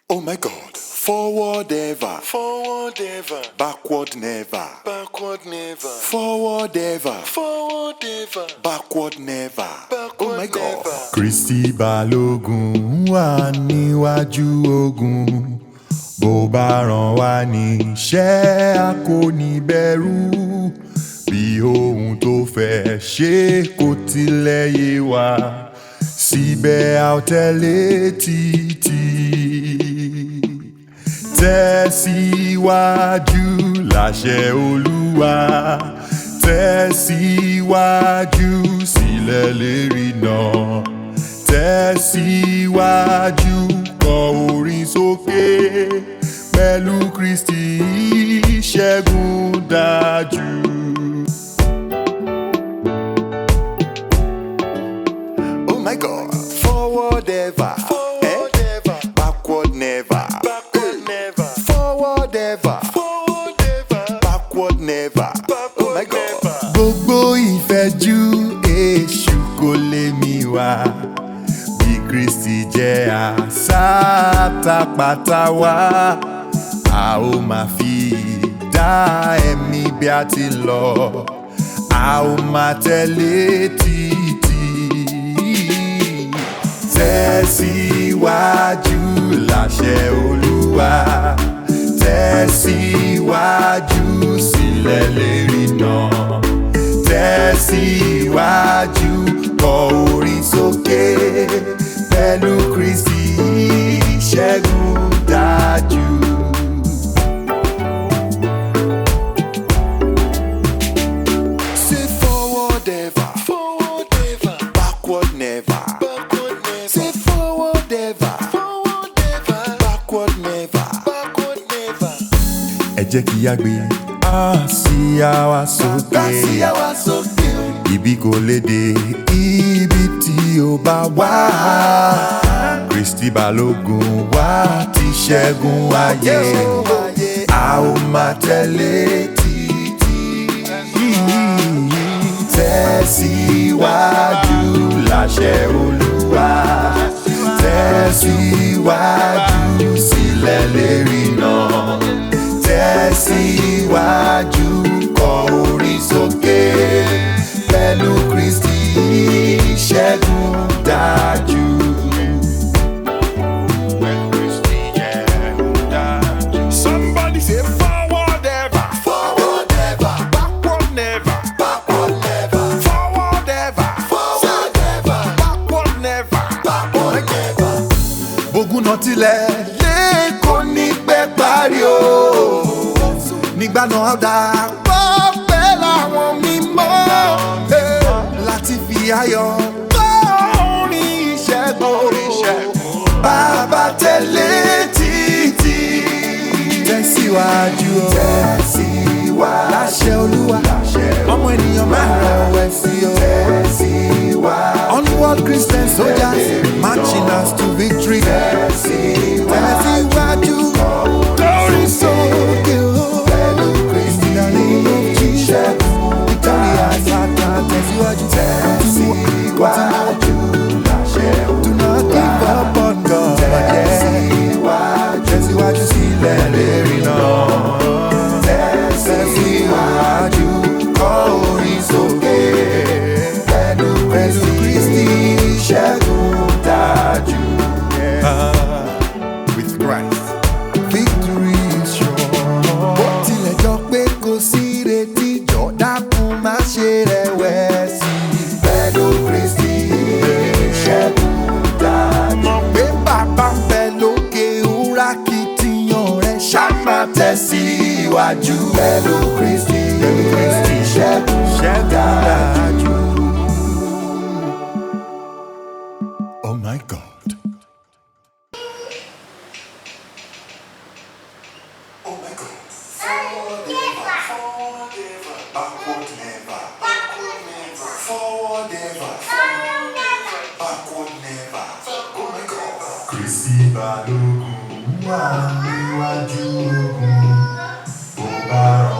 Oh my God. Forward ever. Forward ever. Backward never. Backward never. Forward ever. Forward ever. Backward never. Backward oh my God. never. Kristi Balógun wà níwájú ogun bó bá ràn wá níṣẹ́ a kò ní bẹ̀rù bí ohun tó fẹ́ ṣe kò tilẹ̀ yé wa síbẹ̀ a ò tẹ̀lé títí tẹ̀síwájú láṣẹ Olúwa tẹ̀síwájú sílẹ̀ lérí náà tẹ̀síwájú kọ orin sókè pẹ̀lú Kristi ìṣẹ́gun dájú. Oh my God. Forward ever. Forward ever. Backward never. Backward never. Forward ever. Forward ever. Backward never. Oh my Backward God. never. gbogbo ìfẹ́jú èṣù kò lè mí wá bí Kristi jẹ́ àsátapàtà wá a ó máa fi dá ẹ̀mí bí a ti lọ a ó máa tẹ̀lé títí tẹ̀síwájú láṣẹ Olúwa tẹ̀síwájú sílẹ̀ lérí náà tẹ̀síwájú kọ orin sókè pẹ̀lú Kristi ìṣẹ́gun dájú. Say forward ever. Forward ever. Backward never. Backward never. Say forward ever. Forward ever. Backward never. Backward never. ẹ jẹ́ kí a gbé àsíá wa sókè Gbàsíyá wa sókè. ibi kò lè dé ibi tí ó bá wà Kristi Balógun wá ti ṣẹ́gun ayé a ó máa tẹ̀lé títí tẹ̀síwájú láṣẹ Olúwa tẹ̀síwájú sílẹ̀ lérí náà tẹ̀síwájú kọ orin sókè pẹ̀lú Kristi ìṣẹ́gun dájú. Somebody say forward ever. Forward ever. Backward never. Backward never. Forward ever. Forward ever. Backward never. Backward never. bógun náà tilẹ̀ lé kò ní pẹ́ parí o. nígbà náà á dà pọ̀ pẹ́ láwọn mímọ́ eh, láti fi ayọ̀ gbọ́ orin ìṣẹ́gun. bàbá tẹ̀lé títí. tẹ̀síwájú o. tẹ̀síwájú. láṣẹ olúwa. ọmọ ènìyàn máa rẹ̀wẹ̀sì o. tẹ̀síwájú. onward Christian soldiers marching us to victory. tẹ̀síwájú. glory sókè o. pẹ̀lú Kristi in the name of Jesus. victory àsàtà tẹ̀síwájú. tẹ̀síwájú. do not give up on God. tẹ̀síwájú. tẹ̀síwájú sílẹ̀ lérí náà. tẹ̀síwájú. kọ orin sókè. pẹ̀lú Kristi ṣẹ́gun dájú. With Christ, victory is sure. Bó tilẹ̀ jọ pé kò sí retí jọ dákun má ṣe rẹ̀wẹ̀sì. Pẹ̀lú Kristi ṣẹ́gun dájú. Mọ̀ pé bàbá ń bẹ lókè òwúrà kìtìyàn rẹ̀ ṣá máa tẹ̀síwájú. Pẹ̀lú Kristi ṣẹ́gun dájú. Oh my God. Oh my God. Forward ever. Forward ever. Backward never. Backward never. Forward ever. Forward never. Backward never. Oh my God. Kristi Balógun wà níwájú ogun bó bá ràn